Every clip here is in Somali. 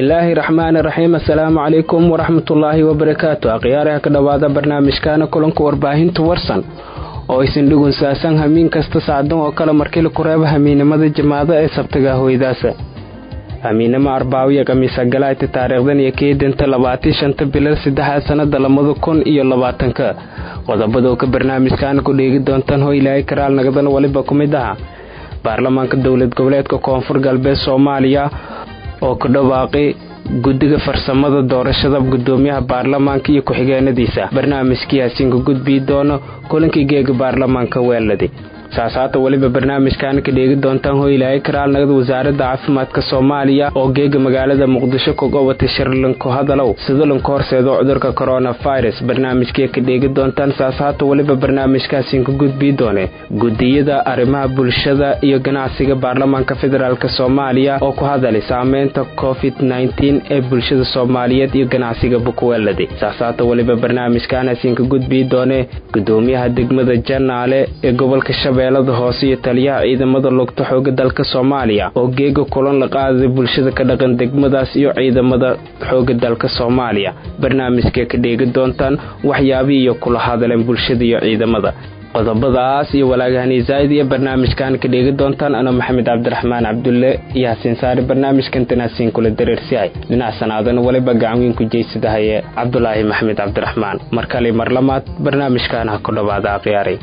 bismillaahi raxmaani raxiim assalaamu calaykum waraxmatullaahi wabarakaatu akhyaaraha ka dhowaada barnaamijkaana kulanka warbaahinta warsan oo aysan dhugunsaasan hamiin kasta sacdan oo kale markii laku reebo hamiinnimada jamaada ee sabtaga hoydaasa hamiinnimo arbaawiya khamiisa galaayta taariikhdan iyo keedanta labaatii shanta bilal saddexaad sannada labada kun iyo labaatanka qodobadoo ka barnaamijkaana ku dheegi doontaan ho ilaahay karaal nagadan weliba ku mid aha baarlamaanka dowlad goboleedka koonfur galbeed soomaaliya oo ku dhawaaqay guddiga farsamada doorashada gudoomiyaha baarlamaanka iyo ku-xigeenadiisa barnaamijkii hasiinka gudbii doono kulankii geega baarlamaanka weeladi saas haata weliba barnaamijkaana ka dheegi doontaan hoylaahay karaal nagada wasaaradda caafimaadka soomaaliya oo geega magaalada muqdisho ka gobatay shirlanku hadalow sidalanku horseedo cudurka coronavirus barnaamijkii ka dheegi doontaan saas haata weliba barnaamijkaasiinka gudbii doone gudiyada arrimaha bulshada iyo ganacsiga baarlamaanka federaalk soomaaliya oo ku hadalay saameynta covid ee bulshada soomaaliyeed iyo ganacsiga bukweladi saas haata weliba barnaamijkaanasiinka gudbii doone gudoomiyaha degmada janaale ee gobolka shabeelle hoose iyo taliyaha ciidamada lugta xooga dalka soomaaliya oo geega kulan la qaaday bulshada ka dhaqan degmadaas iyo ciidamada xooga dalka soomaaliya barnaamijkee ka dheegi doontaan waxyaabihii iyo kula hadaleen bulshada iyo ciidamada qodobadaas iyo walaagahani zaa'id iyo barnaamijkan ka dheegi doontaan ano maxamed cabdiraxmaan cabdulle iyo hasiin saari barnaamijkantan hasiin kula dareersihay dhinac sanaadana weliba gacanweyn ku jeysadahaye cabdulaahi maxamed cabdiraxmaan mar kale mar lamaad barnaamijkan ha ku dhowaada akhyaaray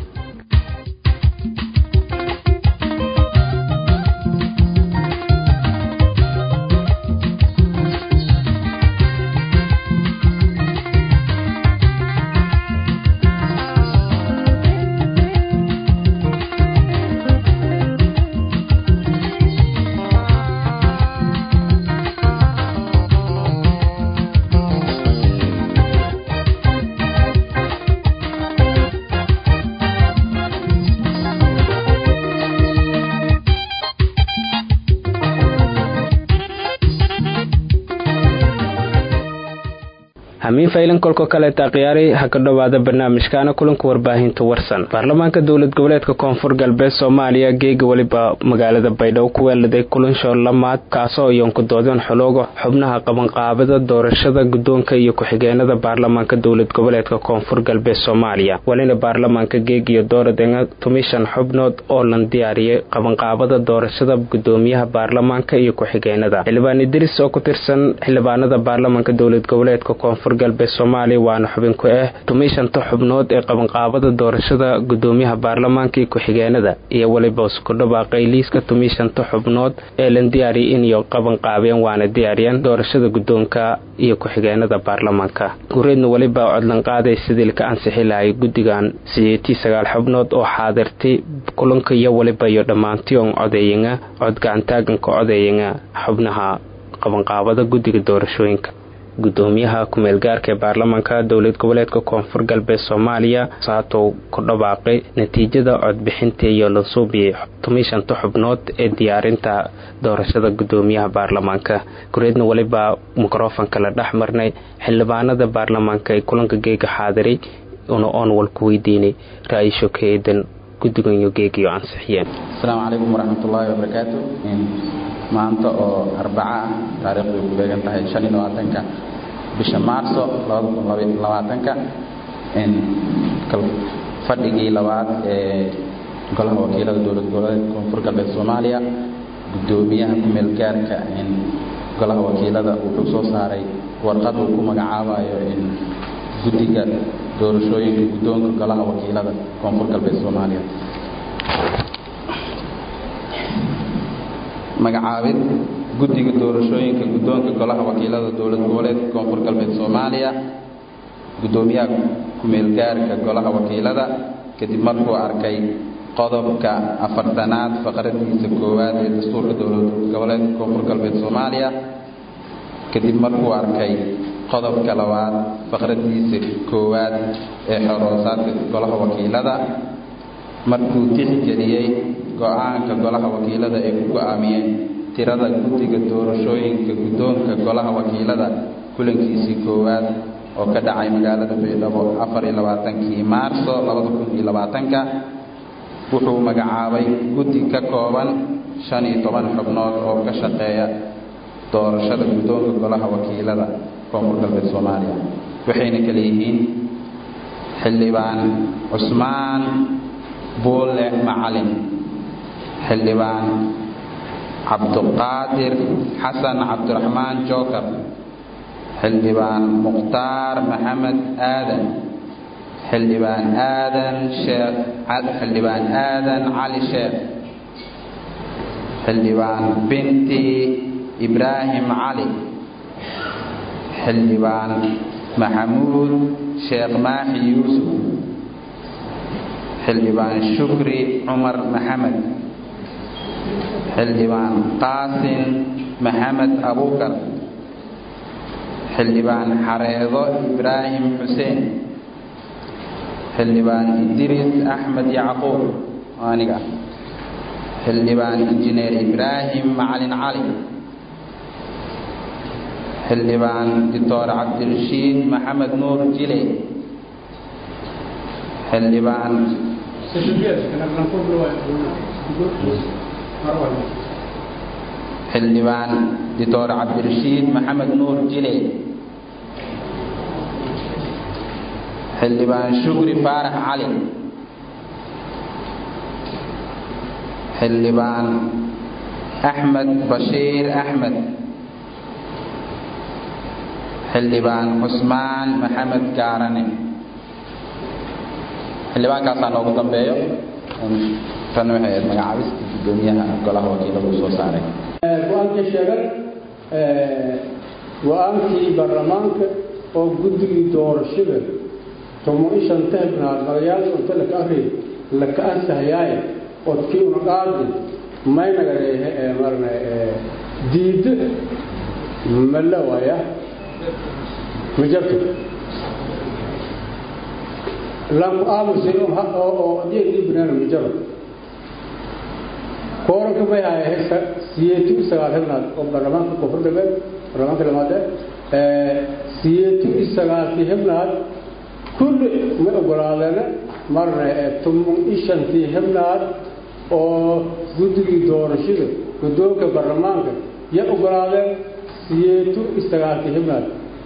hamiin faylan kolka kaleeta akhyaaray ha ka dhowaada barnaamijkaana kulanka warbaahinta warsan baarlamaanka dowlad goboleedka koonfur galbeed soomaaliya geega weliba magaalada baydhabo ku weeladay kulanshoor lamaad kaasoo iyoonku doodeen xulooga xubnaha qabanqaabada doorashada guddoonka iyo ku-xigeenada baarlamaanka dowlad goboleedka koonfur galbeed soomaaliya walina baarlamaanka geeg iyo dooradenga tumishan xubnood oo lan diyaariyay qabanqaabada doorashada gudoomiyaha baarlamaanka iyo ku-xigeenada xildhibaan idris oo ku tirsan xildhibaanada baarlamaanka dowlad goboleedka koonfur galbeed soomaaliya waana xubin ku ah tumishanta xubnood ee qabanqaabada doorashada gudoomiyaha baarlamaanka iyo ku-xigeenada iyo weliba isku dhawaaqay liiska tumishanta xubnood ee lan diyaariyay inay qabanqaabeen waana diyaariyeen doorashada guddoonka iyo ku-xigeenada baarlamaanka gureedna weliba codlan qaaday sidii laka ansixi lahay guddigan sideetii sagaal xubnood oo xaadirtay kulanka iyo weliba iyo dhammaantii on codeeyanga codgacantaaganka codeeyanga xubnaha qabanqaabada guddiga doorashooyinka gudoomiyaha ku-meelgaarka ee baarlamaanka dowlad goboleedka koonfur galbeed soomaaliya saatou ku dhawaaqay natiijada codbixinta iyo lansuubiyey tumishanta xubnood ee diyaarinta doorashada gudoomiyaha baarlamaanka gureedna weliba mikrofonka la dhex marnay xildhibaanada baarlamaanka ee kulanka geega xaadiray una oon walku weydiinay ra-iisho ka eedan guddigan iyo geegiyo ansixiyeen asalaamu calaykum waraxmatullaahi wabarakaatu maanta oo arbaca ah taariikhdu ay ku beegan tahay shan iyo labaatanka bisha maarso labada kun labaatanka fadhigii labaad ee golaha wakiilada dowlad goboleedka koonfur galbeed soomaaliya gudoomiyaha ku-meel gaarka golaha wakiilada wuxuu soo saaray warqad uu ku magacaabayo guddiga doorashooyinka guddoonka golaha wakiilada koonfur galbeed soomaaliya magacaabid guddiga doorashooyinka guddoonka golaha wakiilada dowlad goboleedka koonfur galbeed soomaaliya guddoomiyaha ku-meelgaarka golaha wakiilada kadib markuu arkay qodobka afartanaad faqradiisa koowaad ee dastuurka dowlad goboleedka koonfur galbeed soomaaliya kadib markuu arkay qodobka labaad faqradiisa koowaad ee xoroosaadka golaha wakiilada markuu tixgeliyey go-aanka golaha wakiilada ay ku go-aamiyeen tirada guddiga doorashooyinka guddoonka golaha wakiilada kulankiisii koowaad oo ka dhacay magaalada baydhabo afar iyo labaatankii maarso labada kun iyo labaatanka wuxuu magacaabay guddi ka kooban shan iyo toban xubnood oo ka shaqeeya doorashada guddoonka golaha wakiilada koonfur galbeed soomaaliya waxayna kala yihiin xildhibaan cusmaan buule macalin xildhibaan cabduqaadir xasan cabdiraxmaan jookar xildhibaan mukhtaar maxamed aadan xildhibaan aadan sheekh xildhibaan aadan cali sheekh xildhibaan binti ibraahim cali xildhibaan maxamuud sheekh maaxi yuusuf xildhibaan shukri cumar maxamed xildhibaan qaasin maxamed abuukar xildhibaan xareedo ibraahim xuseen xildhibaan idriis axmed yacquub aniga xildhibaan injineer ibraahim macalin cali xildhibaan doctor cabdirashiid maxamed nuur jile xildhibaan xildhibaan doctor cabdirashiid maxamed nuur jile xildhibaan shukri faarax cali xildhibaan axmed bashiir axmed xildhibaan cusmaan maxamed gaarane xildhibaankaasaa noogu dambeeyo tan waxay ahayd magacaabista gudoomiyaha golaha wakiilada uu soo saaray go-aankii sheegan go-aankii baarlamaanka oo guddigii doorashada tomo ishan tahibnaad magayaal unta laka akri laka ansahayaaye odkii una qaadi maynaga marna diiddo malla waaya ma jarto lanku aamusay oo adyadii banaana ma jaro kooranka may haya siyeetu sagaal xibnaad oo baarlamaanka koonfur galbeed baarlamaanka lamaade siyeetu sagaalkii xibnaad kulli ma ogolaadeena marna toban ishantii xibnaad oo guddigii doorashada guddoonka baarlamaanka ya ogolaadeen siyeetu sagaalkii xibnaad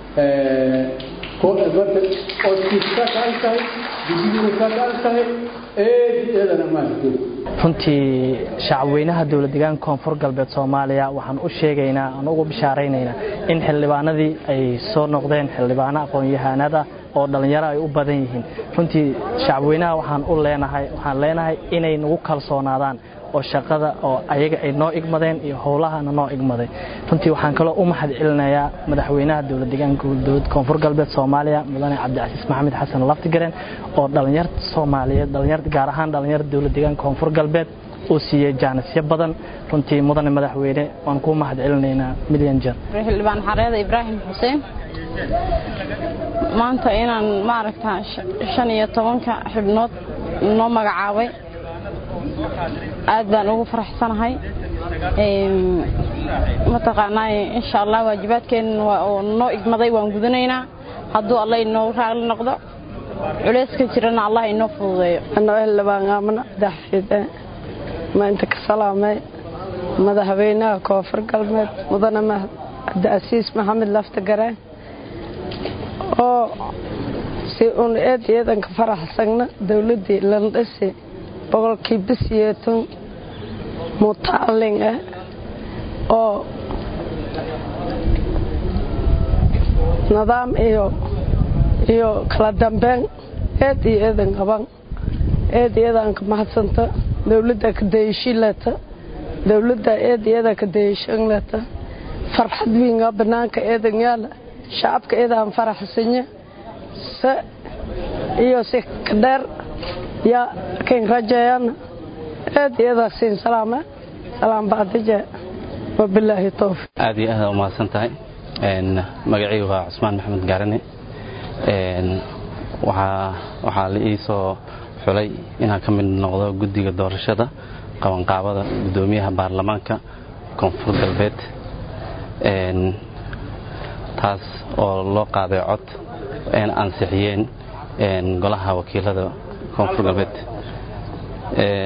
marka odkiiska kaan tahay guddigiina kaa kaan tahay eed eedana maasjid runtii shacabweynaha dowlad deegaanka koonfur galbeed soomaaliya waxaan u sheegaynaa aan ugu bishaaraynaynaa in xildhibaanadii ay soo noqdeen xildhibaano aqoon-yahanada oo dhallinyaro ay u badan yihiin runtii shacabweynaha waxaan u leenahay waxaan leenahay inay nagu kalsoonaadaan oo shaqada oo ayaga ay noo igmadeen iyo howlahana noo igmaday runtii waxaan kaloo u mahad celinayaa madaxweynaha dowlad deegaanka dowlad koonfur galbeed soomaaliya mudane cabdicasiis maxamed xasan laftigaren oo dhallinyarta soomaaliyeed dhalinyar gaar ahaan dhallinyarta dowlad deegaanka koonfur galbeed uu siiyey jaanisyo badan runtii mudane madaxweyne waan kuu mahad celinaynaa milyan jeer xildhibaan xareeda ibraahim xuseen maanta inaan maaragta shan iyo tobanka xibnood noo magacaabay aad baan ugu faraxsanahay mataqaanaa insha allah waajibaadkeenna oo noo igmaday waan gudanaynaa hadduu alla inoo raali noqdo culeyska jirana allah inoo fududeeyo anoo xildhibaan aamana daxfide maanta ka salaamay madaxweynaha koonfur galbeed mudane cabdiasiis maxamed laftagare oo si un eed iyadanka faraxsagna dowladdii landhasi boqolkiiba siyeetan mutaalin ah oo nidaam iyo iyo kala dambeyn eed iyo eedan qaban eed iyadan ka mahadsanta dowladda kadayashilata dowladda eed iyada kadayashanlata farxad wiinga banaanka eedan yaala shacabka eedaan faraxsanya se iyo si kadheer yaa kan rajeeyana aad iyada siin salaama salaam baadije wabilaahi towfiq aad iyo aad umahadsan tahay magacaygu waa cusmaan maxamed gaarane waxaa la ii soo xulay inaan ka mid noqdo guddiga doorashada qabanqaabada guddoomiyaha baarlamaanka koonfur galbeed taas oo loo qaaday cod ayna ansixiyeen golaha wakiilada koonfur galbeed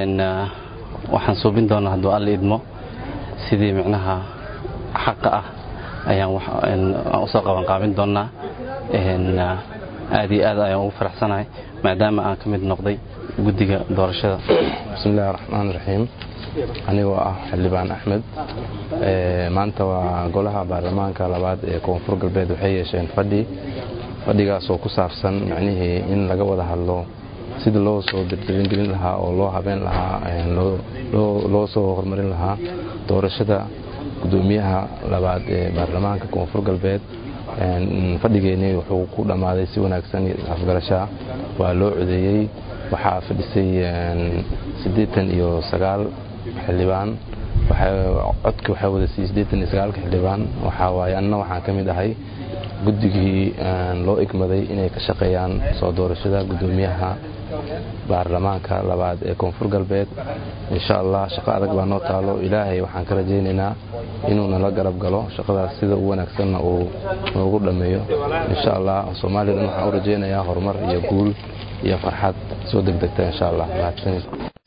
waxaan suubin doonaa hadduu alla idmo sidii micnaha xaqa ah ayaan usoo qabanqaabin doonnaa aad iyo aad ayaan ugu faraxsanahay maadaama aan ka mid noqday guddiga doorashada bismillahi raxmaan raxiim anigoo ah xildhibaan axmed maanta waa golaha baarlamaanka labaad ee koonfur galbeed waxay yeesheen fadhi fadhigaasoo ku saabsan macnihii in laga wada hadlo sidii loo soo dirdiringelin lahaa oo loo habeen lahaa loo soo horumarin lahaa doorashada gudoomiyaha labaad ee baarlamaanka koonfur galbeed fadhigeennii wuxuu ku dhammaaday si wanaagsan afgarashaa waa loo codeeyey waxaa fadhisay siddeetan iyo sagaal xildhibaan codki waxaa wada siiyey siddeetan iyo sagaalka xildhibaan waxaa waaye anna waxaan ka mid ahay guddigii loo igmaday inay ka shaqeeyaan soo doorashada guddoomiyaha baarlamaanka labaad ee koonfur galbeed insha allah shaqo adag baa noo taalo ilaahay waxaan ka rajaynaynaa inuu nala garab galo shaqadaas sida u wanaagsanna uu noogu dhammeeyo insha allah soomaalidan waxaan u rajaynayaa horumar iyo guul iyo farxad soo degdegta insha allah mahadsanid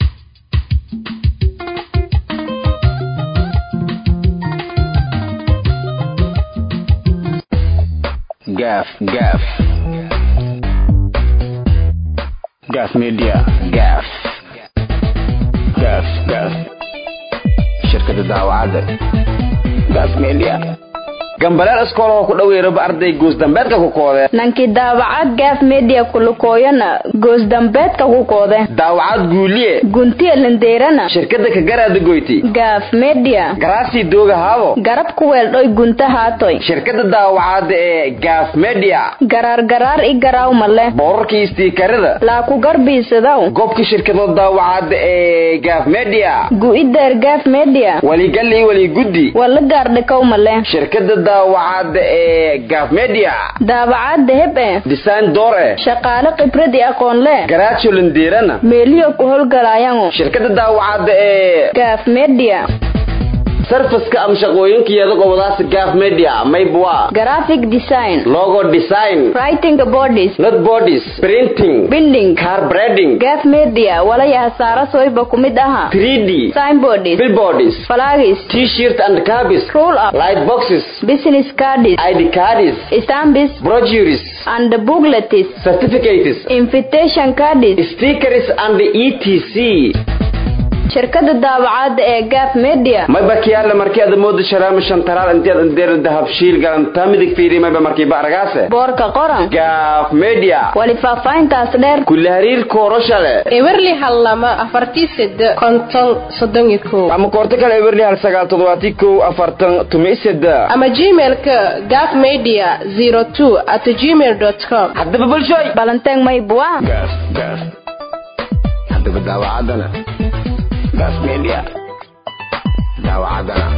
gaaf gaaf gaaf media gaaf gaaf gaaf shirkada daawacadda gaaf media gambaleel iskool oo ku dhaweeraba arday goosdambeedka ku koode nankii daawacad gaaf media kulukooyana goosdambeedka ku koode daawacad guuliye guntiya lindeerana shirkada kagaraada goyti gaaf media garaasii dooga haabo garab ku weeldhoy gunta haatoy shirkada daawacadda ee gaaf media garaar garaar i garaaw male boorarkii istiikarada laa ku garbiisadaw gobka shirkado daawacadda ee gaaf media gu'ideer gaaf media waligalii waliguddi wala gaardhikaw male shirkada daawacadda ee gaaf media daawacadda heb e design door eh shaqaale khibrad i aqoon le garaajo lindeerana meeliyo ku howlgalaayango shirkada daawacadda ee gaaf media sarfaska ama shaqooyinkeeda gobolaasa gaaf media maybwa graphic design logo design writing bodies not bodies printing binding car breading gaaf media walaya hasaara soyba ku mid aha 3d signboards billboards flags t-shirt and cabis roll up light boxes business cards id cards stamps brochures and booklets certificates invitation cards stickers and etc shirkada daawacadda ee gaaf media mayba kiyaale markii aad moodo sharaama shantaraal intiad indeer dahab shiil galantaa midig fiiri mayba markii baaragaase boorka qoran gaaf media wali faahfaahintaas dheer kulle hariir kooroshale ewerli hal lama afartii sede konton soddon iyo kow ama koorto kale ewerli hal sagaal toddobaatii kow afartan tumi sede ama gmailka gaaf media zero two at gmail dot com haddaba bulshooy balanteeg maybua gaaf gaaf haddaba daawacaddana gaaf media daawacaddana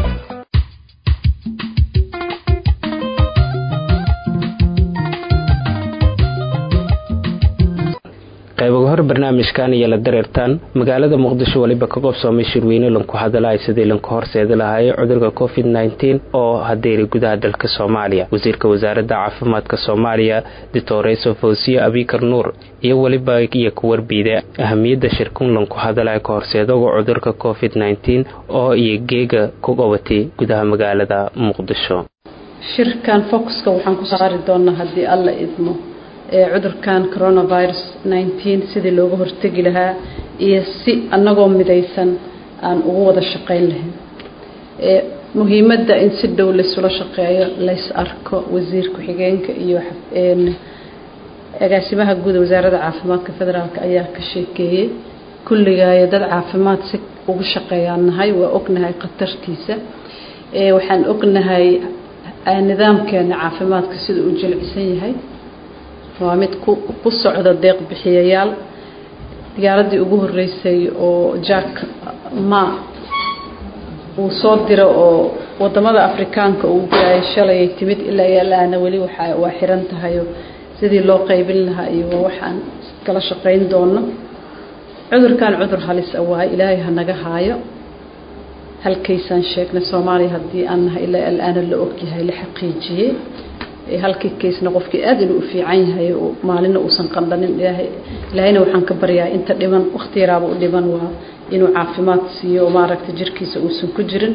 qaybaga hor barnaamijkan iyo la dareertaan magaalada muqdisho weliba ka qobsoomay shirweyne lanku hadalay sidii lanku horseedi lahaayay cudurka covid nteen oo hadeeray gudaha dalka soomaaliya wasiirka wasaaradda caafimaadka soomaaliya dictoreso fawsiye abikar nuur iyo weliba iyo ku warbiida ahamiyadda shirkun lanku hadalay ka horseedaga cudurka covid nteen oo iyo geega ku qabatay gudaha magaalada muqdisho shirkan focuska waxaan ku saari doonaa haddii alla idmo ee cudurkan coronavirus nteen sidii looga hortegi lahaa iyo si annagoo midaysan aan ugu wada shaqayn lahayn ee muhiimadda in si dhow laysula shaqeeyo lays arko wasiir ku-xigeenka iyo agaasimaha guud wasaaradda caafimaadka federaalk ayaa ka sheekeeyey kulligaayo dad caafimaad si ugu shaqeeyaan nahay waa ognahay khatartiisa waxaan ognahay nidaamkeena caafimaadka sida uu jilicsan yahay waa mid ku socda deeq bixiyayaal diyaaradii ugu horeysay oo jack ma uu soo diro oo wadamada afrikaanka uu gurayay shalayay timid ilaa yaalaana weli waxa waa xiran tahayo sidii loo qaybin lahaa iyo waxaan kala shaqayn doono cudurkan cudur halis a waaye ilaahay ha naga haayo halkaysaan sheegnay soomaaliya haddii aan nahay ilaa alaana la ogyahay la xaqiijiyey halkii kaysna qofkii aad inuu u fiican yahay maalina uusan qandhanin ilaahay ilaahayna waxaan ka baryaa inta dhiman waqti yaraaba u dhiman waa inuu caafimaad siiyo maaragta jirkiisa uusan ku jirin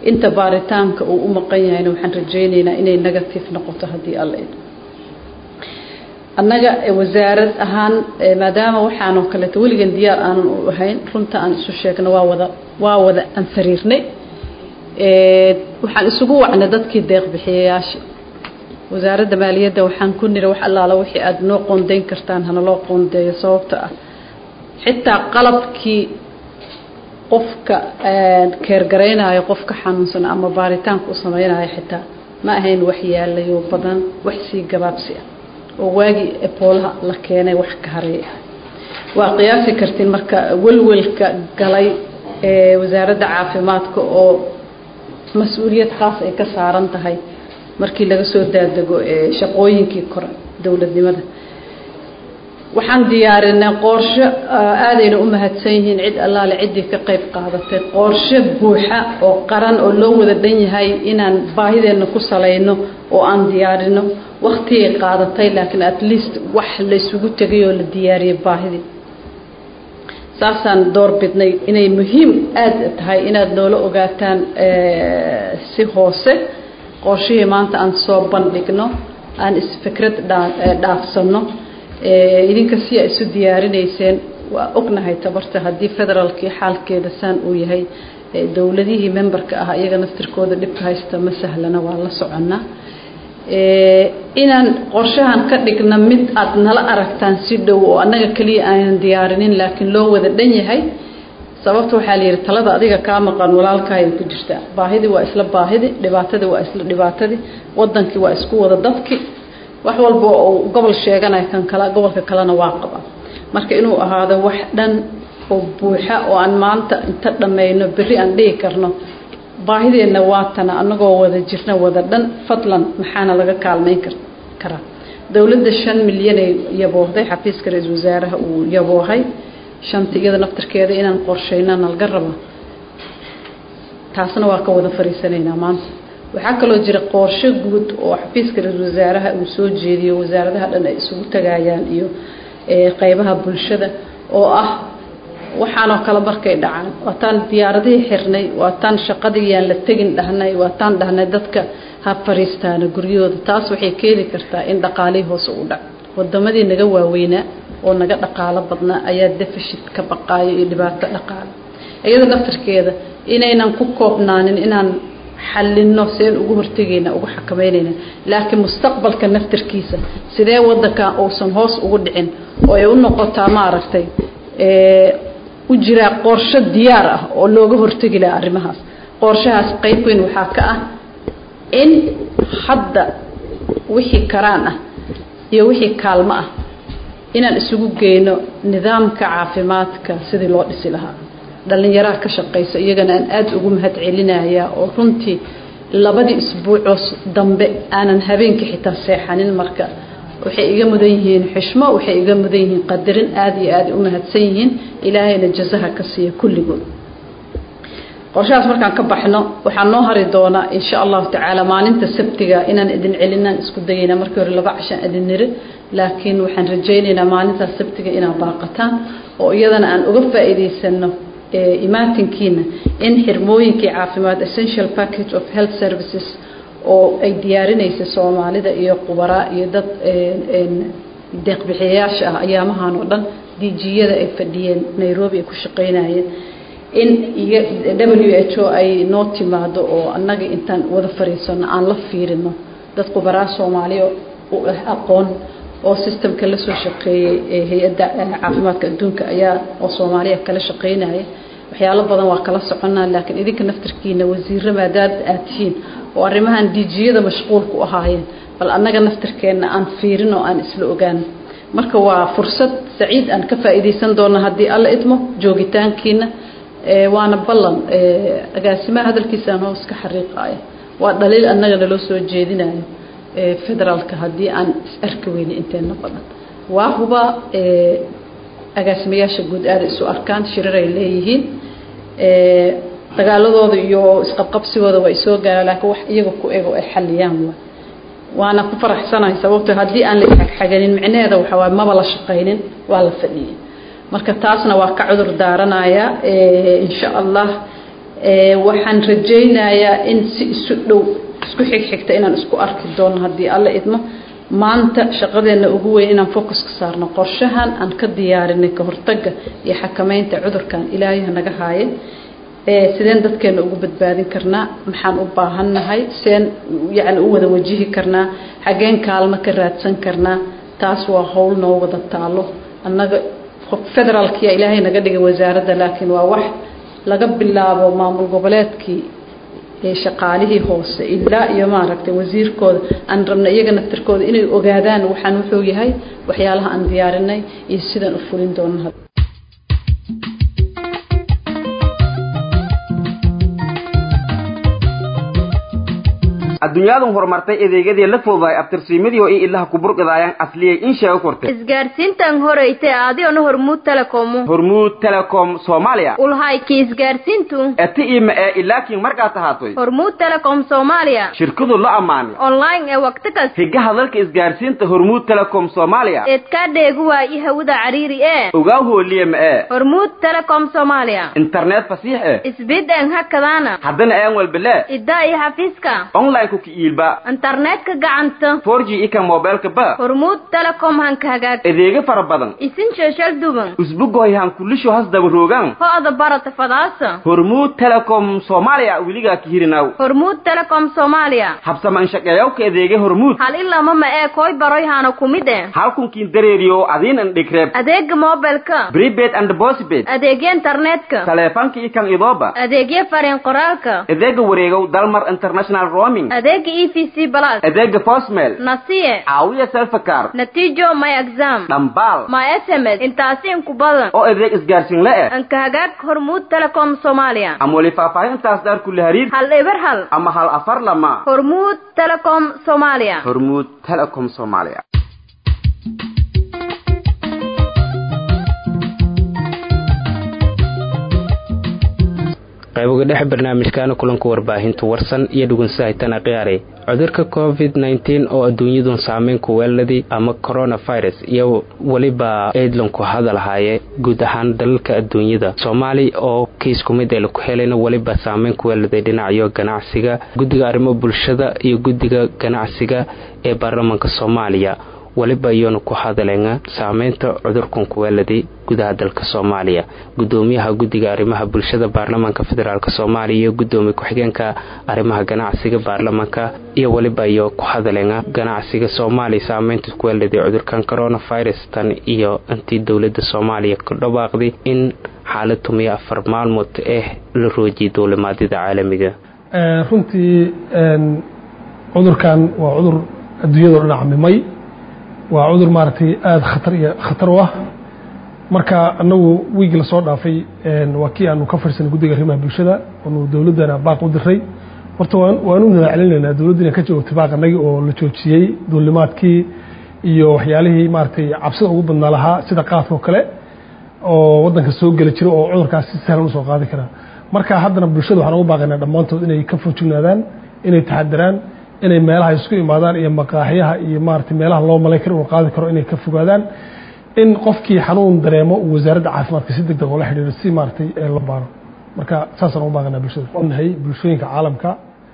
inta baaritaanka uu u maqan yahayna waxaan rajaynaynaa inay negative noqoto haddii alla idmo annaga wasaarad ahaan maadaama waxaanoo kaleeto weligan diyaar aanan u ahayn runta aan isu sheegno waa wada waa wada anfariirnay waxaan isugu wacnay dadkii deeqbixiyayaasha wasaaradda maaliyadda waxaan ku niri wax allaala wixii aada noo qoondayn kartaan hana loo qoondeeyo sababta ah xitaa qalabkii qofka keergaraynayo qofka xanuunsan ama baaritaanka u samaynayo xitaa ma ahayn wax yaalayo badan wax sii gabaabsi ah oo waagii eboolaha la keenay wax ka haray ah waa qiyaasi kartiin marka welwelka galay ee wasaaradda caafimaadka oo mas-uuliyad khaas ay ka saaran tahay markii laga soo daadego shaqooyinkii kore dowladnimada waxaan diyaarinay qorshe aadayna u mahadsan yihiin cid allaale ciddii ka qayb qaadatay qorshe buuxa oo qaran oo loo wada dhan yahay inaan baahideenna ku salayno oo aan diyaarino waktigay qaadatay laakiin at least wax laysugu tegay oo la diyaariyay baahidii saasaan door bidnay inay muhiim aada tahay inaad noola ogaataan si hoose qorshihii maanta aan soo bandhigno aan isfikrad dhaafsanno idinka si a isu diyaarinayseen waa ognahay tabarta haddii federaalkii xaalkeeda saan uu yahay dowladihii memberka ah iyaga naftirkooda dhibka haysta ma sahlana waa la soconnaa inaan qorshahan ka dhigna mid aad nala aragtaan si dhow oo annaga keliya aanan diyaarinin laakiin loo wada dhan yahay sababta waxaa la yidhi talada adiga kaa maqan walaalkaayay ku jirtaa baahidii waa isla baahidi dhibaatadii waa isla dhibaatadii wadankii waa isku wada dadki wax walba oo gobol sheeganaya kan kale gobolka kalena waa qaba marka inuu ahaado wax dhan oo buuxa oo aan maanta inta dhammayno berri aan dhihi karno baahideenna waatana annagoo wada jirna wada dhan fadlan maxaana laga kaalmayn karaa dowladda shan milyanay yaboohday xafiiska ra-iisul wasaaraha uu yaboohay shanta iyada naftarkeeda inaan qorshayna nalga raba taasna waa ka wada fariisanaynaa maanta waxaa kaloo jira qorshe guud oo xafiiska ra-iisul wasaaraha uu soo jeediyo wasaaradaha dhan ay isugu tagayaan iyo qeybaha bulshada oo ah waxaanoo kale markay dhacaan waataan diyaaradihii xirnay waataan shaqadii yaan la tegin dhahnay waataan dhahnay dadka ha fariistaana guryahooda taas waxay keeni kartaa in dhaqaalihii hoose u dhac wadamadii naga waaweynaa oo naga dhaqaalo badnaa ayaa defishit ka baqaayo iyo dhibaato dhaqaale iyada naftarkeeda inaynan ku koobnaanin inaan xallinno seen ugu hortegayna ugu xakamaynayna laakiin mustaqbalka naftarkiisa sidee wadanka uusan hoos ugu dhicin oo ay u noqotaa maaragtay u jiraa qorshe diyaar ah oo looga hortegi laha arrimahaas qorshahaas qayb weyn waxaa ka ah in hadda wixii karaan ah iyo wixii kaalmo ah inaan isugu geyno nidaamka caafimaadka sidii loo dhisi lahaa dhallinyaraha ka shaqaysa iyagana aan aada ugu mahad celinayaa oo runtii labadii isbuucoos dambe aanan habeenkii xitaa seexanin marka waxay iga mudan yihiin xishmo waxay iga mudan yihiin qadarin aada iyo aada u mahadsan yihiin ilaahayna jazaha ka siiya kulligood qorshahaas markaan ka baxno waxaa noo hari doonaa insha allahu tacaala maalinta sabtiga inaan idin celinaan isku dayayna markii hore laba cashaan idin niri laakiin waxaan rajaynaynaa maalintaas sabtiga inaad baaqataan oo iyadana aan uga faa'iidaysano imaatinkiina in xirmooyinkii caafimaad essential package of health services oo ay diyaarinaysa soomaalida iyo qubaraa iyo dad deeqbixiyayaasha ah ayaamahan oo dhan dijiyada ay fadhiyeen nairobi ay ku shaqaynayeen in w h o ay noo timaado oo annaga intaan wada fariisano aan la fiirino dad qubaraa soomaaliya u ah aqoon oo systemka la soo shaqeeyey hay-adda caafimaadka adduunka ayaa oo soomaaliya kala shaqaynaya waxyaalo badan waa kala soconaa laakiin idinka naftarkiina wasiiro maadaad aad tihiin oo arrimahan dijiyada mashquulku ahaayeen bal annaga naftarkeenna aan fiirin oo aan isla ogaano marka waa fursad saciid aan ka faa'iidaysan doona haddii alla idmo joogitaankiina waana ballan agaasimaha hadalkiisaan hoos ka xariiqaaya waa dhaliil annaga naloo soo jeedinayo federaalka haddii aan is arki weyna inteena badan waa huba agaasimayaasha guud aada isu arkaan shirar ay leeyihiin dagaaladooda iyo isqabqabsigooda waa isoo gaara laakiin wax iyaga ku ego ay xaliyaan waa waana ku faraxsanahay sababto haddii aan la isxagxaganin micnaheeda waxa waay maba la shaqaynin waa la fadhiyay marka taasna waa ka cudur daaranayaa insha allah waxaan rajaynayaa in si isu dhow isku xigxigta inaan isku arki doono haddii alla idmo maanta shaqadeena ugu weyn inaan focus ka saarno qorshahan aan ka diyaarinay ka hortagga iyo xakameynta cudurkan ilaahay naga haaye sideen dadkeena ugu badbaadin karnaa maxaan u baahannahay seen yacni u wada wajihi karnaa xageen kaalmo ka raadsan karnaa taas waa howl noo wada taalo annaga federaalkiya ilaahay naga dhigay wasaaradda laakiin waa wax laga bilaabo maamul goboleedkii shaqaalihii hoose ilaa iyo maaragtay wasiirkooda aan rabna iyaga naftirkooda inay ogaadaan waxaan wuxuu yahay waxyaalaha aan diyaarinay iyo sidaan u fulin doono adduunyaadan horumartay adeegyadii la fududahay abtirsiimadii oo i ilaha kuburqidaayaan asliyay in sheego kortay isgaarsiintan horeyte adiona hormuud telekomu hormuud telecom soomaaliya ulhayki isgaarsiintu eti ima ee ilaakiin markaa tahaatoy hormuud telecom soomaaliya shirkadu la ammaanay online ee waqti kas higaha dalka isgaarsiinta hormuud telecom soomaaliya eedkaa dheegu waayi hawada cariiri ee ogaa hooliye ma ee hormuud telecom soomaaliya internet fasiix eh isbid een hakadaana haddana een walbele iddaa iyo xafiiska online ku kiiilba internetka gacanta 4G ika mobilka ba hormuud telecom hanka hagaag adeega fara badan isin sheeshal duban usbugoy han kulisho has daba roogan ho-da barata fadaasa hormuud telecom soomaaliya weligaa ka hirinaw hormuud telecom soomaaliya habsama inshaqeeyawka adeega hormuud hal ilama ma ee koy baroy hana kumid eh halkunkiin dareeriyo adiin an dhigreeb adeega mobilka prepaid and postpaid adeegya internetka taleefanka ikan idooba adeegya fariin qoraalka adeega wareegow dalmar international roaming adeega e v c plus adeega postmail nasiye caawiya selfakar natiijo my exam dhambaal my sms intaasi inku badan oo adeeg isgaarsiin la eh anka hagaag hormuud telecom soomaaliya ama weli faahfaahintaas daar kulli hariir hal eber hal ama hal afar lama hormuud telecom soomaaliya hormuud telecom soomaaliya qayboga dhexe barnaamijkaana kulanka warbaahinta warsan iyo dhugunsahaytana khiyaare cudurka covid nteen oo adduunyadun saameyn ku weeladii ama coronavirus iyo weliba aidlanku hadalhaye guud ahaan dalalka adduunyada soomaali oo kiis kumid ee laku helayna weliba saameyn ku weeladay dhinacyo ganacsiga guddiga arrimo bulshada iyo guddiga ganacsiga ee baarlamaanka soomaaliya weliba iyoonu ku hadaleena saameynta cudurkan kuweeladay gudaha dalka soomaaliya gudoomiyaha guddiga arrimaha bulshada baarlamaanka federaalk soomaaliya iyo gudoomiye ku-xigeenka arrimaha ganacsiga baarlamaanka iyo weliba iyo ku hadaleena ganacsiga soomaaliya saameynta kuweeladay cudurkan coronavirus tan iyo intii dowlada soomaaliya ku dhawaaqday in xaalad tumiyo afar maalmood eh la roojiyay dowlimaadyada caalamiga runtii cudurkan waa cudur adduunyado dhan camimay waa cudur maaragtay aada khatar iyo khatar u ah marka anagu wiigi lasoo dhaafay waa kii aanu ka fadhisanay guddiga arrimaha bulshada oonu dowladdana baaq u diray horta waanu nadaacilinaynaa dowladdu inay ka joogtay baaq anagii oo la joojiyey duulimaadkii iyo waxyaalihii maaragtay cabsida ugu badnaa lahaa sida qaadka oo kale oo waddanka soo geli jira oo cudurkaas si sahlan usoo qaadi karaa marka haddana bulshada waxaan ugu baaqaynaa dhammaantood inay ka foojignaadaan inay taxadaraan inay meelaha isku imaadaan iyo maqaaxyaha iyo maaragtay meelaha loo malayn karo uu qaadi karo inay ka fogaadaan in qofkii xanuun dareemo uu wasaaradda caafimaadka si deg deg ula xidhiiro si maaragtay loo baaro marka saasaan ugu baaqanaa bulshada nahay bulshooyinka caalamka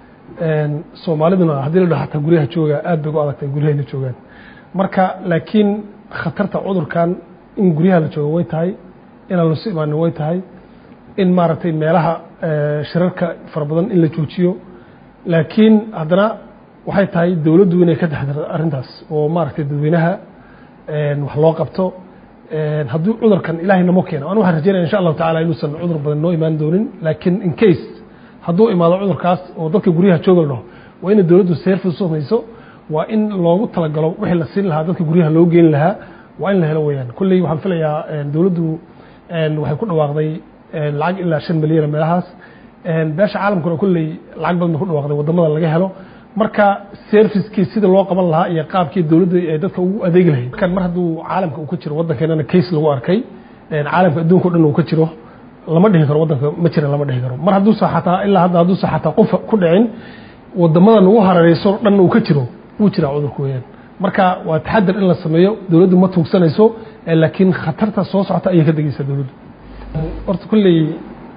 soomaaliduna haddii la dhaho xataa guryaha jooga aad bay ugu adagtay guryahayna joogaan marka laakiin khatarta cudurkan in guryaha la jooga way tahay inaan lasu imaanin way tahay in maaragtay meelaha shirarka fara badan in la joojiyo laakiin haddana waxay tahay dowladdu inay ka taxdirto arrintaas oo maaragtay dadweynaha wax loo qabto hadduu cudurkan ilaahay namo keeno anu waxaan rajeynaya insha allahu tacala inuusan cudur badan noo imaan doonin laakiin in case hadduu imaado cudurkaas oo dadka guryaha jooga la dhaho waa inay dowladdu service samayso waa in loogu talagalo wixii la siin lahaa dadka guryaha loo geeni lahaa waa in la helo weyaan kolley waxaan filayaa dowladdu waxay ku dhawaaqday lacag ilaa shan milyan meelahaas beesha caalamkuna kolley lacag badan bay ku dhawaaqday waddamada laga helo marka servicekii sida loo qaban lahaa iyo qaabkii dowladda ay dadka ugu adeegi lahayd markan mar hadduu caalamka uu ka jiro waddankeenana case lagu arkay caalamka adduunka o dhan uu ka jiro lama dhihi karo waddanka ma jiran lama dhihi karo mar hadduusa xataa ilaa hadda hadduusa xataa qof ku dhicin waddamadan ugu hareereyso dhanna uu ka jiro wuu jiraa cudurka weeyaan marka waa taxadar in la sameeyo dowladdu ma tuugsanayso laakiin khatarta soo socota ayay ka degeysaa dowladdu horta kolley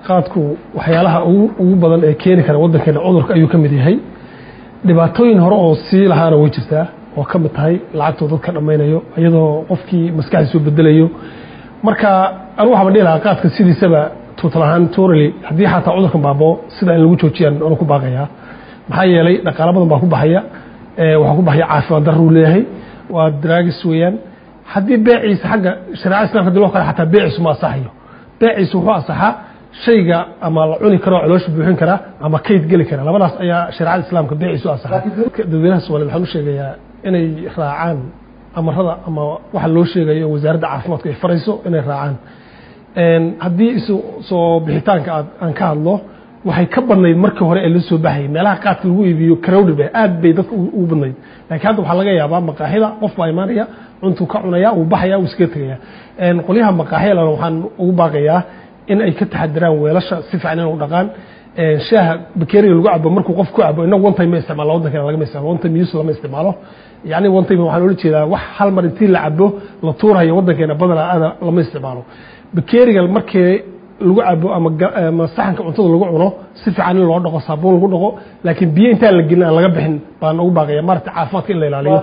qaadku waxyaalaha ugu badan ee keeni kara waddankeena cudurka ayuu ka mid yahay dhibaatooyin hore oo sii lahaana way jirtaa oo ka mid tahay lacagtuu dadka dhammaynayo iyadoo qofkii maskaxdiisu bedelayo marka anu waxaan dhihi lahaa qaadka sidiisaba tuutal ahaan torally haddii xataa cudurkan baaboo sida in lagu joojiyaan anu ku baaqayaa maxaa yeelay dhaqaalo badan baa ku baxaya waxaa ku baxaya caafimaad darruu leeyahay waa draagis weeyaan haddii beeciisa xagga shareecada islamka hadii loo kale xataa beeciisu ma asaxayo beeciisu wuxuu asaxaa shayga ama la cuni karo caloosha buuxin karaa ama kayd geli kara labadaas ayaa shareecada islaamka beeciisu asaxa dadweynaha soomaliya waxaan u sheegayaa inay raacaan amarada ama waxa loo sheegayo wasaaradda caafimaadku ay farayso inay raacaan haddii isu soo bixitaanka aad aan ka hadlo waxay ka badnayd markii hore ee la soo baxayay meelaha qaadka lagu iibiyo crowded bay aad bay dadka ugu badnayd laakiin hadda waxaa laga yaabaa maqaaxida qof baa imaanaya cuntuu ka cunaya uu baxaya uu iskaga tegaya qolyaha maqaaxyalana waxaan ugu baaqayaa in ay ka taxadiraan weelasha si fiican inay u dhaqaan shaaha bakeriga lagu cabo markuu qof ku cabo inagu one time ma isticmaalo waddankeena lagama isticmaalo one time use lama isticmaalo yacni one time waxaan ula jeedaa wax hal mar intii la cabo la tuurayo waddankeena badanaa aada lama isticmaalo bakeriga markii lagu cabo ama ama saxanka cuntada lagu cuno si fiican in loo dhaqo saabuun lagu dhaqo laakiin biyo intaan la gelin aan laga bixin baan ugu baaqaya maarata caafimaadka in la ilaaliyo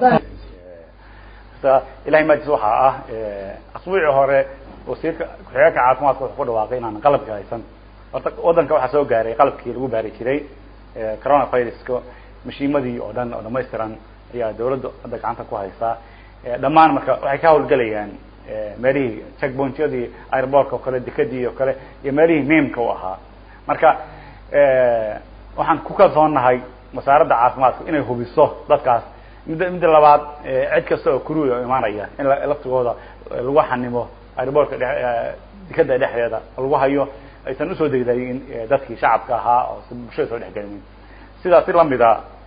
ilahay maajis waxaa ah asbuucii hore wasiirka ku-xigeenka caafimaadka wuxuu ku dhawaaqay inaan qalabka haysan horta waddanka waxaa soo gaaray qalabkii lagu baari jiray coronaviruska mashiimadii oo dhan oo dhamaystiran ayaa dawladda hadda gacanta ku haysaa dhammaan marka waxay ka hawlgelayaan meelihii checkpointyadii airbortka oo kale dekadii oo kale iyo meelihii miimka u ahaa marka waxaan ku kalsoonnahay wasaaradda caafimaadka inay hubiso dadkaas midda midda labaad cid kasta oo kuruya oo imaanaya in laftigooda lagu xanimo airbortka dekada dhexdeeda lagu hayo aysan usoo degdayin dadkii shacabka ahaa oo bulshada soo dhexgelinin sidaas si lamida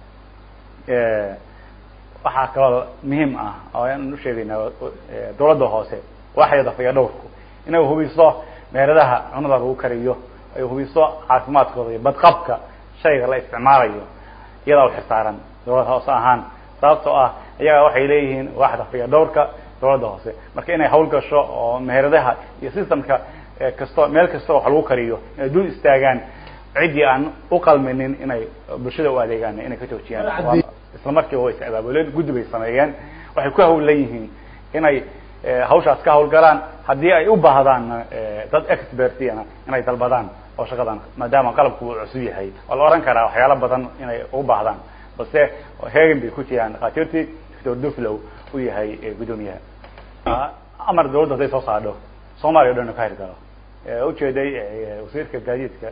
waxaa kaloo muhiim ah oo aan usheegayna dawladda hoose waxyada faya dhowrku inay hubiso meeladaha cunada lagu kariyo ay hubiso caafimaadkooda iyo badqabka shayga la isticmaalayo iyadaa uxisaaran dawladda hoose ahaan sababtoo ah iyaga waxay leeyihiin waaxda faya dhowrka dawladda hoose marka inay hawl gasho oo meheradaha iyo systemka kasto meel kasta wax lagu kariyo inay dul istaagaan ciddii aan uqalminin inay bulshada u adeegaan inay ka joojiyaan isla markiiba way is abaabuleen guddi bay sameeyeen waxay ku hawlan yihiin inay hawshaas ka hawlgalaan haddii ay u baahdaan dad expertiana inay dalbadaan oo shaqadan maadaama qalabku uu cusub yahay waa la ohan karaa waxyaalo badan inay u baahdaan balse heegan bay ku jiraan dhakhaatiirtii doctor duflow u yahay guddoomiyaha amar dawladda hadday soo saadho soomaaliya o dhan ka hirgalo ujeeday wasiirka gaadiidka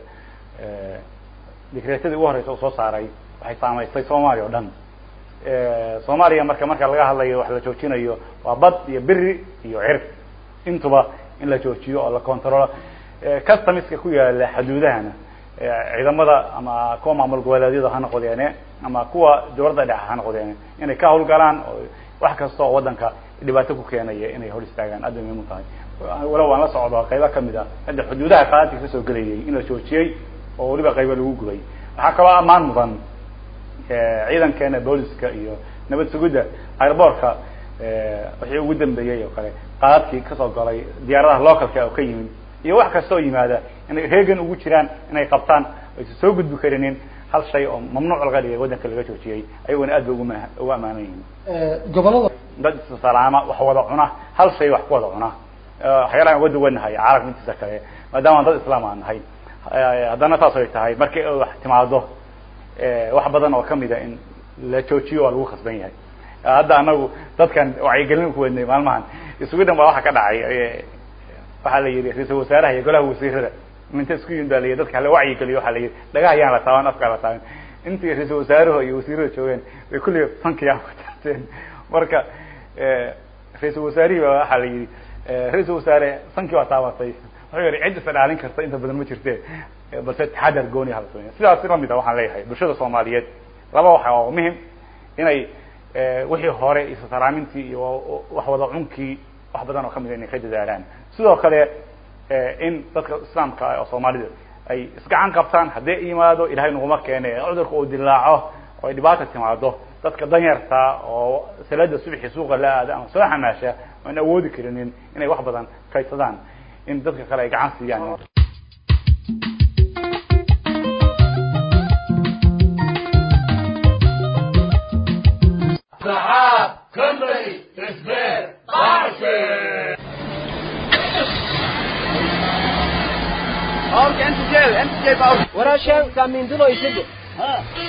dikreetadii ugu horeysa uu soo saaray waxay saamaystay soomaaliya o dhan soomaaliya marka marka laga hadlayo wax la joojinayo waa bad iyo beri iyo cir intuba in la joojiyo oo la controlo customiska ku yaala xaduudahana ciidamada ama kuwa maamul goboleedyada ha noqdeene ama kuwa dawladda dhexe ha noqdeene inay ka hawlgalaan oo wax kasta oo waddanka dhibaato ku keenaya inay hor istaagaan aad bay muhiim u tahay walow waan la socdo qaybo kamid a hadda xuduudaha qaadadka kasoo gelayay in la joojiyey oo weliba qaybo lagu gubay waxaa kaloo ammaan mudan ciidankeena booliska iyo nabad sugidda airbortka wixii ugu dambeeyey oo kale qaadadkii kasoo galay diyaaradaha localka oo ka yimid iyo wax kasta oo yimaada inay reegan ugu jiraan inay qabtaan aysan soo gudbi karinin hal shay oo mamnuuc laga dhigay waddanka laga joojiyey ayaguna aad bay ugu ma ugu amaanan yihiin gobolada dad salaama wax wada cuna hal shay wax ku wada cuna waxyaalahan uga duwanahay caalamka intiisa kale maadaama dad islaam aan nahay haddana saas ay tahay markii wax timaado wax badan oo kamida in la joojiyo waa lagu khasban yahay hadda anagu dadkan wacyigelin ku wadnay maalmahan isugu dhan baa waxa ka dhacay waxaa la yidhi ra-iisul wasaaraha iyo golaha wasiirada minta isku yimid baa la yidhi dadka hala wacyigeliyo waxaa la yidhi dhagaha yaan la taaban afkaa la taaban intii ra-iisul wasaaruhu iyo wasiirada joogeen bay kulliga fankiyaa ku taabteen marka ra-iisul wasaarihii baa waxaa la yidhi ra-iisul wasaare sankii waa taabatay wuxuu yihi cid isa dhaalin karta inta badan ma jirte balse taxadar gooni hala sameeya sidaas lamid a waxaan leeyahay bulshada soomaaliyeed laba waxa oo muhim inay wixii hore isa salaamintii iyo wax wada cunkii wax badan oo kamid a inay ka dadaalaan sidoo kale in dadka islaamka ah oo soomaalida ay isgacan qabtaan haddii yimaado ilahay naguma keene cudurka uu dilaaco oo ay dhibaata timaado dadka danyarta oo salada subxi suuqa la aada ama soo xamaasha aan awoodi karinin inay wax badan kaydsadaan in dadka kale ay gacan siiyaan Company Spare Party. Ork NTJ, NTJ bau. Wara shan kamin dulo isige. Ha.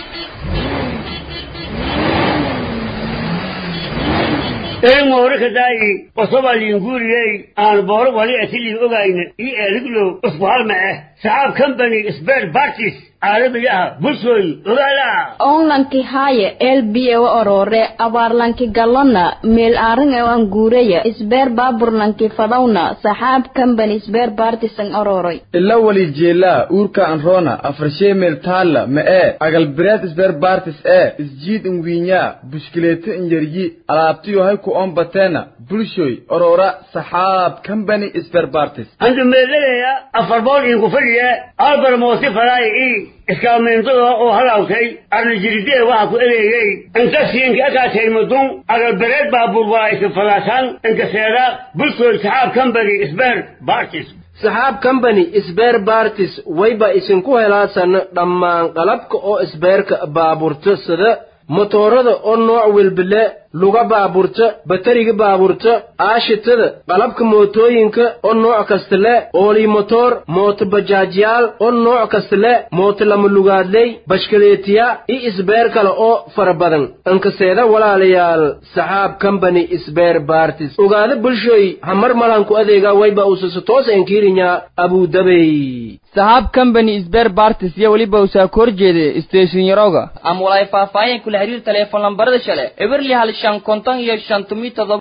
een hore ka daayi qosoba liinguriyey aan booro wali asilii ogayna io eeliglow usbuhalma ah saxaab company spare parties caalamiyaha bulshooy ogaala onlanki haaye elbiye wa orore abaarlanki galona meel aaran e an guureya isbeer baaburlanki fadawna saxaab company isbeer baartisan ororoy ila wali jeelaa uurka anroona afarshee meel taalla ma ee agalbireed isbeer baartis ee isjiid inwiinyaa bushkileeto inyaryi alaabtiyo hay ku oon bateena bulshoy orora saxaab company isbeer baartis andu meeladaya afar bool iinku fadhiya albar moosi faraay i iskaalmeyntada oo halawtay arnajiridee waxa ku ereeyey inkasiinka akaataymadun agalbereed baabuur waa iska fadaasaan inkaseeda bulshooy saxaab company isbeer baartis saxaab company isbeer baartis wayba isinku helaasan dhammaan qalabka oo isbeerka baaburta sida motoorada oo nooc welbile luga baaburta batariga baaburta aashitada qalabka mootooyinka oo nooc kasta le oolii motoor mooto bajaajyaal oo nooc kasta le mooto lama lugaadley bashkaleetiya iyo isbeer kale oo fara badan inkaseeda walaalayaal saxaab company isbeer baartis ogaada bulshoy hamar malanku adeega wayba usasa toos enkiirinya abudabey saxaab company isbeer baartis iyo weliba usaa ka horjeeda station yaroga ama walaay faahfaahin kula xiriir teleefon lambarada shale eberli hal shan konton iyo shan tumi todoba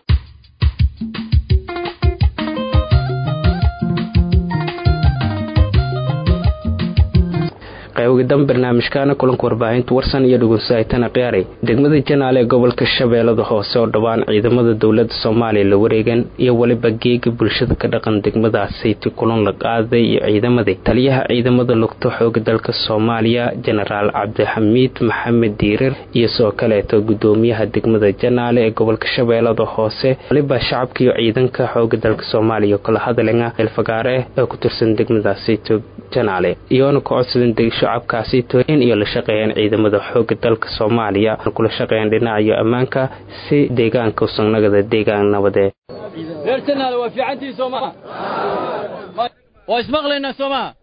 qaybidan barnaamijkaana kulanka warbaahinta warsan iyo dhugunsahaytana qiyaaray degmada janaale ee gobolka shabeellada hoose oo dhowaan ciidamada dowlada soomaaliya la wareegan iyo weliba geega bulshada ka dhaqan degmadaasiti kulan la qaaday iyo ciidamadii taliyaha ciidamada lugto xooga dalka soomaaliya jenaraal cabdixamiid maxamed diirar iyo sidoo kaleeto gudoomiyaha degmada janaale ee gobolka shabeellada hoose waliba shacabka iyo ciidanka xooga dalka soomaaliya kala hadalanga eelfagaare ee ku tirsan degmadaasito janaale iyoona ka codsadan shacabkaasito in iyo la shaqeeyaan ciidamada xooga dalka soomaaliya kula shaqeeyaan dhinacayo ammaanka si deegaanka usanagada deegaan nabadee reer janaale waa fiicantii soo maha waa ismaqlaynaa soo maha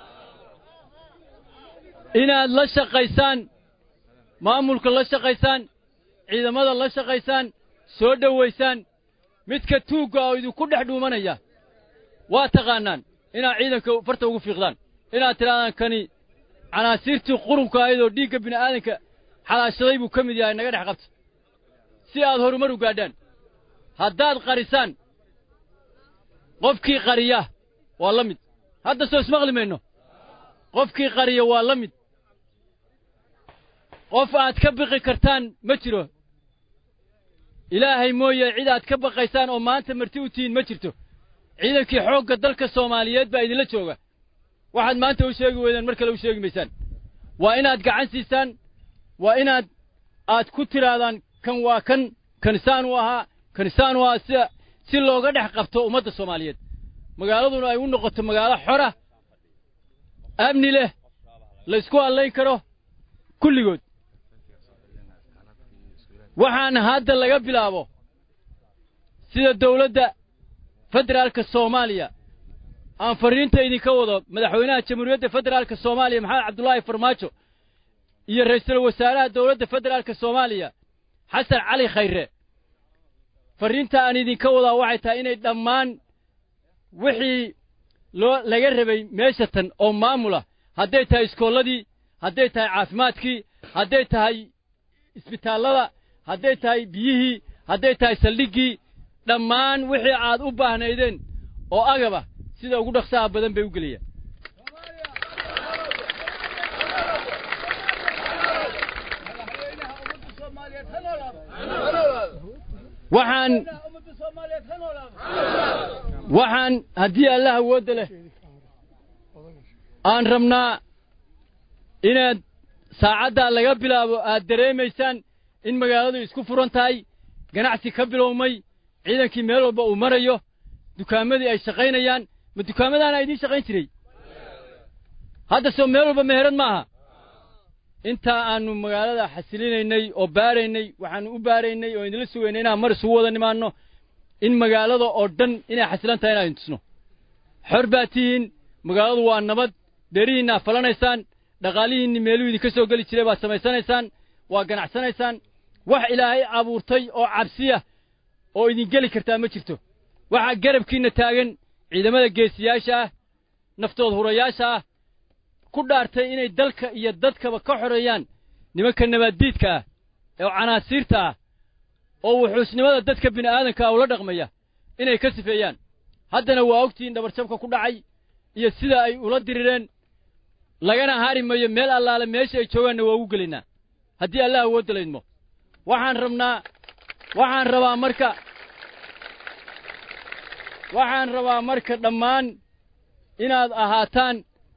inaad la shaqaysaan maamulka la shaqaysaan ciidamada la shaqaysaan soo dhowaysaan midka tuugga oo idinku dhex dhuumanaya waa taqaannaan inaad ciidanka farta ugu fiiqdaan inaad tidhahdaan kani canaasiirtii qurunka ahayd oo dhiigga bini'aadanka xalaashaday buu ka mid yahay naga dhex qabta si aad horumar u gaadhaan haddaad qarisaan qofkii qariya waa la mid hadda soo ismaqli mayno qofkii qariya waa la mid qof aad ka biqi kartaan ma jiro ilaahay mooye cid aad ka baqaysaan oo maanta marti u tihiin ma jirto ciidankii xoogga dalka soomaaliyeed baa idinla jooga waxaad maanta u sheegi weydaan mar kale u sheegi maysaan waa inaad gacan siisaan waa inaad aad ku tidhaahdaan kan waa kan kanisaan u ahaa kanisaan u ahaa sida si looga dhex qabto ummadda soomaaliyeed magaaladuna ay u noqoto magaalo xora amni leh laysku hadlayn karo kulligood waxaan hadda laga bilaabo sida dawladda federaalka soomaaliya aan farriinta idinka wado madaxweynaha jamhuuriyadda federaalka soomaaliya maxamed cabdulaahi farmaajo iyo ra'iisul wasaaraha dowladda federaalka soomaaliya xasan cali khayre farriinta aan idinka wadaa waxay tahay inay dhammaan wixii loo laga rabay meesha tan oo maamula hadday tahay iskoolladii hadday tahay caafimaadkii hadday tahay isbitaallada hadday tahay biyihii hadday tahay saldhiggii dhammaan wixii aad u baahnaydeen oo agaba sida ugu dhaqsaha badan bay u geliyaan waxaan waxaan haddii allah awoodda leh aan rabnaa inaad saacaddaa laga bilaabo aad dareemaysaan in magaaladu isku furan tahay ganacsi ka bilowmay ciidankii meel walba uu marayo dukaamadii ay shaqaynayaan ma dukaamadaana idiin shaqayn jiray hadda soo meel walba meherad ma aha intaa aanu magaalada xasilinaynay oo baaraynay waxaanu u baaraynay oo idinla sugaynay inaan mar isugu wada nimaanno in magaalada oo dhan inay xasilan tahay inaan tusno xor baa tihiin magaaladu waa nabad beerihiinna falanaysaan dhaqaalihiinni meeluu idinka soo geli jiray baad samaysanaysaan waa ganacsanaysaan wax ilaahay abuurtay oo cabsiya oo idin geli kartaa ma jirto waxaa garabkiinna taagan ciidamada geesiyaasha ah naftood hurayaasha ah ku dhaartay inay dalka iyo dadkaba ka xoreeyaan nimanka nabaaddiidka ah oo canaasiirta ah oo wuxuusnimada dadka bini'aadanka ah ula dhaqmaya inay ka sifeeyaan haddana waa ogtihiin dhabarjabka ku dhacay iyo sida ay ula dirireen lagana hari mayo meel allaale meesha ay joogaanna waa ugu gelaynaa haddii allah awoodda laydmo waxaan rabnaa waxaan rabaa marka waxaan rabaa marka dhammaan inaad ahaataan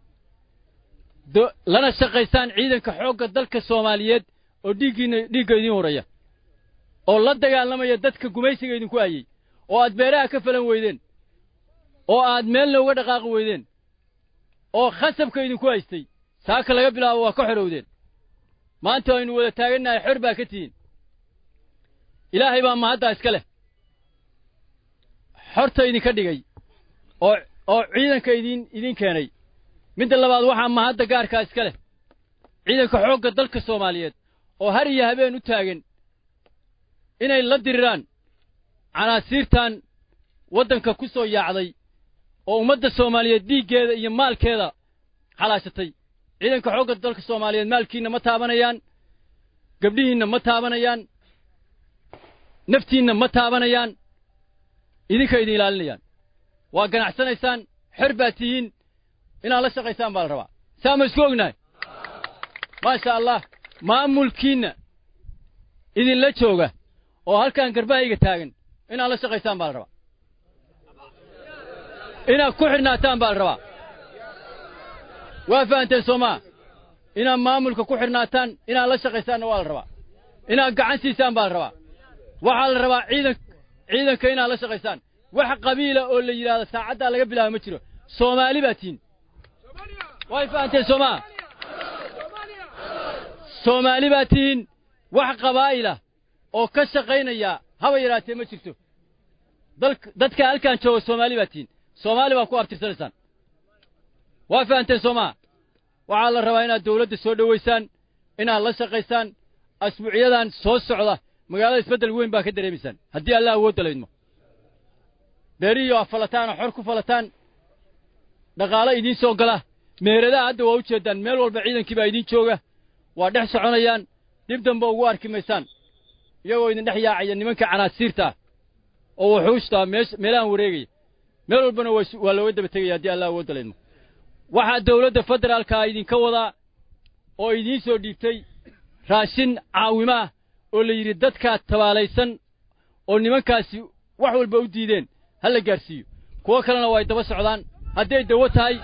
lana shaqaysaan ciidanka xoogga dalka soomaaliyeed oo dhiiggiinna dhiigga idiin horaya oo la dagaalamaya dadka gumaysiga idinku hayey oo aad beeraha ka falan weydeen oo aad meelna uga dhaqaaqi weydeen oo khasabka idinku haystay saaka laga bilaabo waa ka xorowdeen maanta aynu wada taagannahay xor baa ka tihiin ilaahay baa mahaddaa iska leh xorta idinka dhigay oo oo ciidanka idiin idiin keenay midda labaad waxaa mahadda gaarkaa iska leh ciidanka xoogga dalka soomaaliyeed oo har iyo habeen u taagan inay la diriraan canaasiirtan waddanka ku soo yaacday oo ummadda soomaaliyeed dhiiggeeda iyo maalkeeda xalaashatay ciidanka xoogga dalka soomaaliyeed maalkiinna ma taabanayaan gabdhihiinna ma taabanayaan naftiinna ma taabanayaan idinka idin ilaalinayaan waa ganacsanaysaan xor baad tihiin inaad la shaqaysaan baa la rabaa saa ma isku ognahay maasha allah maamulkiinna idinla jooga oo halkan garbahayga taagan inaad la shaqaysaan baa la rabaa inaad ku xidhnaataan baa la rabaa waa fahanteen soomaa inaad maamulka ku xidhnaataan inaad la shaqaysaanna waa la rabaa inaad gacan siisaan baa la rabaa waxaa la rabaa ciidan ciidanka inaad la shaqaysaan wax qabiila oo la yidhaahdo saacaddaa laga bilaabo ma jiro soomaali baa tihiin way fahanteen soomaa soomaali baa tihiin wax qabaa'ila oo ka shaqaynaya haba yaraatee ma jirto dadka halkan jooga soomaali baa tihiin soomaali baa ku abtirsanaysaan waa fahanteen soomaa waxaa la rabaa inaad dawladda soo dhowaysaan inaad la shaqaysaan asbuucyadan soo socda magaalada isbeddel weyn baa ka dareemaysaan haddii allah awoodda laydmo beerihiyo a falataan oo xor ku falataan dhaqaalo idiin soo gala meheradaha hadda waa u jeeddaan meel walba ciidankii baa idiin jooga waa dhex soconayaan dib damba ugu arki maysaan iyagoo idin dhex yaacaya nimanka canaasiirta ah oo wuxuushtaa meelahan wareegaya meel walbana waa looga daba tegaya haddii allah awoodda laydmo waxaa dawladda federaalkaa idinka wadaa oo idiin soo dhiibtay raashin caawimaah oo la yidhi dadkaa tabaalaysan oo nimankaasi wax walba u diideen ha la gaadhsiiyo kuwo kalena waa ay daba socdaan hadday dawo tahay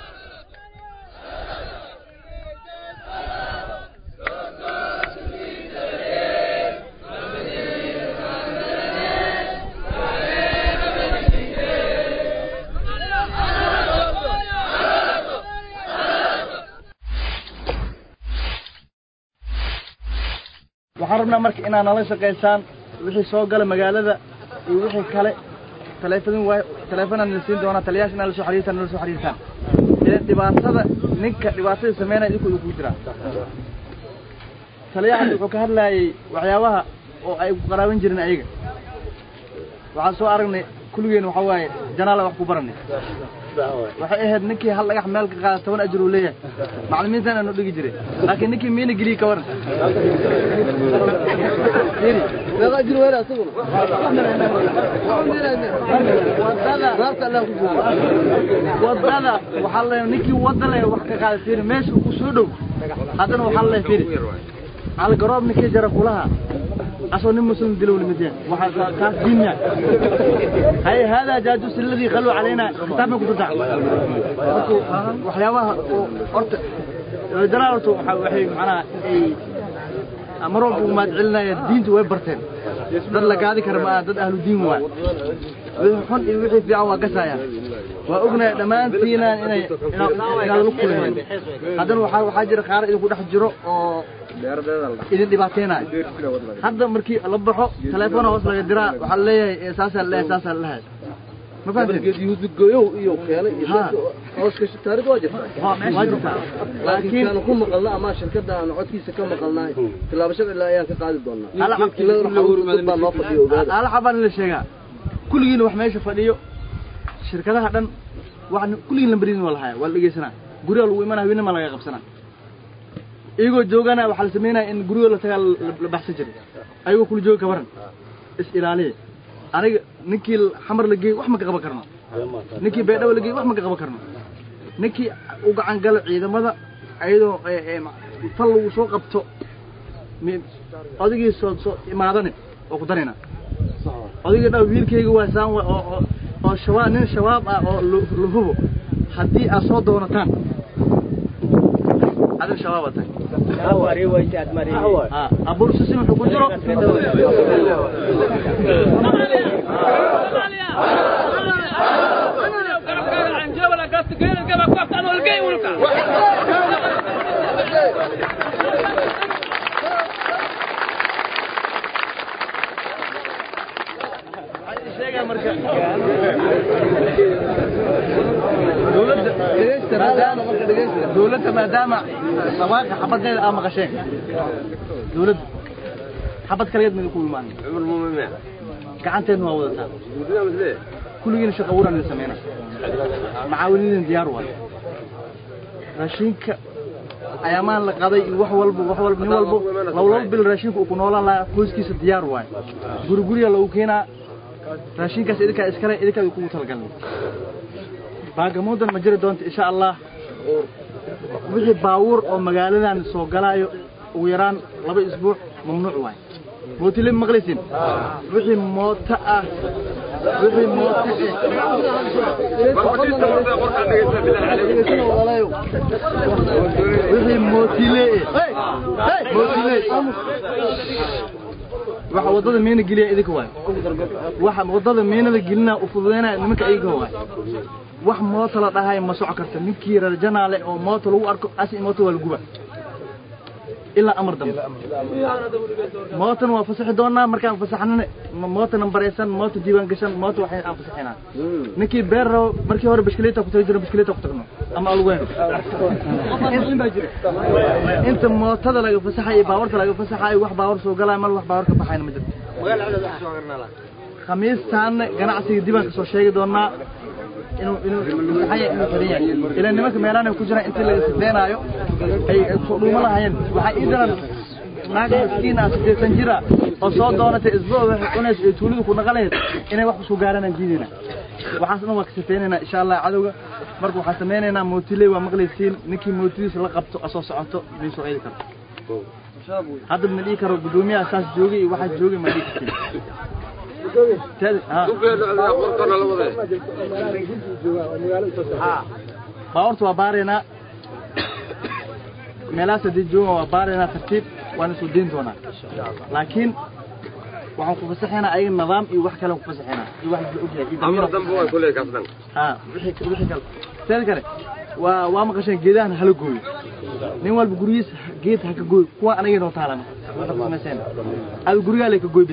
waxaan rabnaa marka inaad nala shaqaysaan wixii soo gala magaalada iyo wixii kale taleefadin waay taleefonaan nala siin doonaa taliyaasha inaad la soo xiriirtaan nala soo xiriirtaan idan dhibaatada ninka dhibaatada sameynaya idinku idinku jiraa taliyahaas wuxuu ka hadlaayay waxyaabaha oo ay ku qaraaban jirin ayaga waxaan soo aragnay kulligeen waxa waaye janaala wax ku baranay waxay ahayd ninkii hal dhagax meel ka qaada toban ajir uu leeyahay macallimiintan aanu dhigi jiray laakiin ninkii miina geliye ka waran wadada waxaa le ninkii wada le wax ka qaada fiiri meesha ku soo dhow haddana waxaa le fiiri algaroob ninkii jara kulaha asoo nin muslim dilow limid yahay waxa kaas dinya hay hada jaajus alladhi qalu علينا kitaabna ku jirta marka waxyaabaha oo horta jalaalatu waxa waxay macnaha ay mar walba u mahad celinaya diintu way barteen dad la gaadi kara maaha dad ahlu diin waay wixii xun iyo wixii fiican waa gasayaan waa ognahay dhammaantiina inay inaad la kulayeen haddana waxaa waxaa jira qaar idinku dhex jiro oo idin dhibaateynayo hadda markii la baxo telefoona hoos laga diraa waxaa leeyahay saasaa la leeyahay saasaa la leeyahay ma yuusudgoyow iyo keenay iyo hooska taarid waa jirtaa waa jirtaa laakiin kaanu ku maqalna ama shirkadda aan codkiisa ka maqalnahay tilaabashada ilaa ayaan ka qaadi doonaa dad baa noo fadhiyo ogaada ala xabaan la sheegaa kulligiina wax meesha fadhiyo shirkadaha dhan wax kulligiin lambarin waa lahaya waa la dhegeysanaa guriga lagu imanaya haweenima laga qabsanaa iyagoo joogana waxaa la sameynaya in guriga la tagaa la baxsan jiray ayagoo kula jooga kabaran is ilaaliya aniga ninkii xamar la geeyey wax ma ka qaban karno ninkii beedhawa la geeyey wax ma ka qaban karno ninkii u gacan galo ciidamada ayadoo fal lagu soo qabto odigii soo soo imaadane oo ku darayna odigii dhaa wiilkayga waa saan oo oo shabaab nin shabaab ah oo la hubo haddii aad soo doonataan adin shabaab aad tahay abursusin wuxuu ku jiro dowladda maadaama sawaaqa xabadeeda aa maqasheen dowladda xabad kaligeed mida ku imaan gacanteedna waa wadataa kulligiina shaqa wuran ida sameyna macaawinidin diyaar waay raashinka ayaamaan la qaday iyo wax walba wax walba nin walbo laba laba bil raashinka uu ku noolaan lahaa qoyskiisa diyaar waay guri guriga lagu keenaa raashinkaas idinkaa iskale idinkaa kugu talagalnay baagamuudan ma jiri doonta insha allah wixii baawur oo magaaladan soo galaayo ugu yaraan laba isbuuc mamnuuc waay mootile maqlaysin wixii mooto ah wixii mooto wixii mootile mootile waxa wadada meena geliya idinka waay waxa wadada meenada gelina u fududeynaya nimanka iyaga waay wax mooto la dhahay ma soco karta ninkii reer janaale oo mooto lagu arko asi mooto waa la guba ilaa amar dambe mootan waa fasaxi doonaa markaan fasaxnana moota nambaraysan moota diiwaan gashan moota waxay aan fasaxinaa ninkii beer rabo markii hore bishkiliita ku tagi jiro bishkiliita ku tagno ama alweyn inta mootada laga fasaxayo baawarta laga fasaxayo wax baawar soo galaayo mal wax baawar ka baxayna ma jirto khamiistaana ganacsiga dibaan kasoo sheegi doonaa inuu inuu fasaxaya inuu xiran yahay ilaa nimanka meelaana ku jiraan intii laga sideenaayo ay soo dhuuma lahayeen waxaa ii daran naag miskiin ah siddeetan jira oo soo doonatay isbuuc waxay cunaysa ee tuulidu ku naqanayd inay wax kusoo gaaraan diidayna waxaas dhan waa ka sifeynaynaa insha allah cadowga marka waxaan samaynaynaa mootiley waa maqlaysiin ninkii mootidiisa la qabto asoo socoto may soo eedi karto hadda ma dhihi karo guddoomiyaha saas joogay iyo waxaas joogay ma dhihi kartin baawarta waa baaraynaa meelahaas haddii joogan waa baaraynaa tartiib waana soo deyn doonaa laakiin waxaan ku fasaxaynaa ayaga nidaam iyo wax kale ku fasaxaynaa iyo wax la ogyahay amar dambe waa kuley kaas dhan ha wixii wixii kale teeda kale waa waa maqasheen geedahan hala gooyo nin walba gurigiis geed ha ka gooy kuwa anaga noo taalan waxa ku samayseen ada gurigaa lay ka gooy bis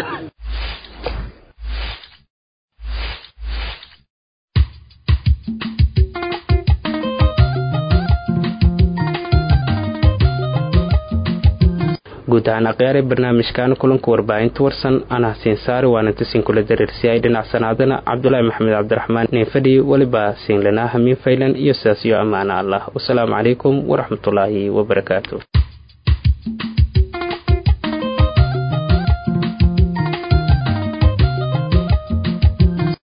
guud ahaan akhyaare barnaamijkan kulanka warbaahinta warsan anah siinsaari waana tasin kula dareersiyay dhinacsanaadana cabdulaahi maxamed cabdiraxmaan neefadhi weliba siinlanaa hamiin faylan iyo sidaas iyo ammaana allah wasalaamu calaykum waraxmatullaahi wabarakaatu